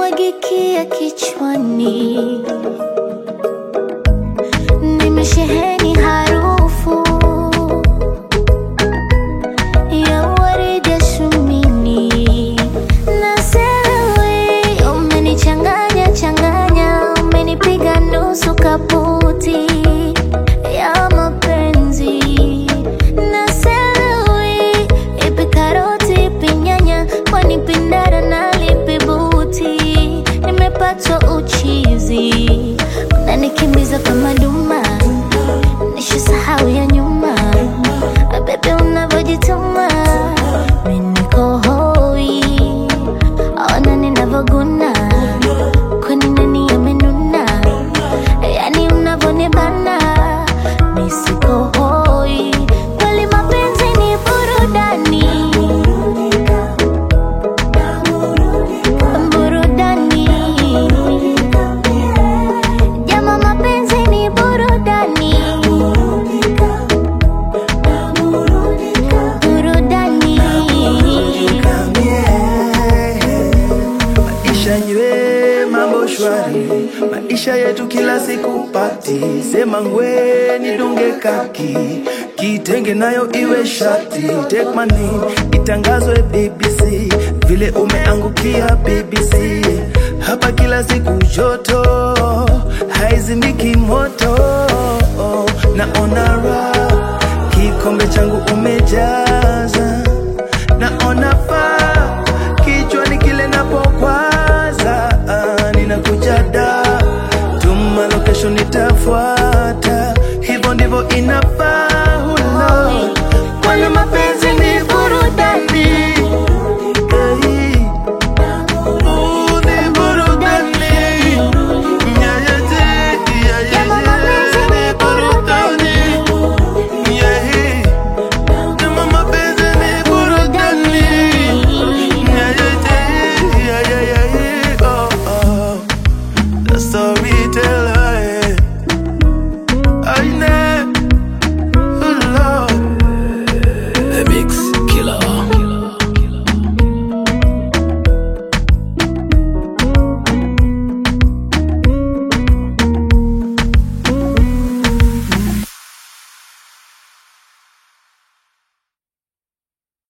yanimwagikia kichwani, nimesheheni harufu ya waridi ya shumini, na sewe umenichanganya changanya, umenipiga nusu kaputi ya mapenzi, na sewe ipi karoti ipi nyanya, kwani pindara na lipi buti, nimepatwa uchizi, unanikimbiza kama duma, nishasahau ya nyuma Bebe unavyojituma mimi niko hoi, ona ninavyoguna, kwani nani amenuna? Yani unavyonibana mimi siko hoi, kweli mapenzi ni burudani, burudani. Jama, mapenzi ni burudani, burudani. Maisha nywe mambo shwari, maisha yetu kila siku pati. Sema ngwe nidunge kaki, kitenge nayo iwe shati. Take my name itangazwe BBC, vile umeangukia BBC. Hapa kila siku joto, haizimiki moto. Naona raha, kikombe changu umejaza. Naona faa kichwani kile napokwaza, ah, ninakuja da tuma location nitafuata, hivyo ndivyo inafaa.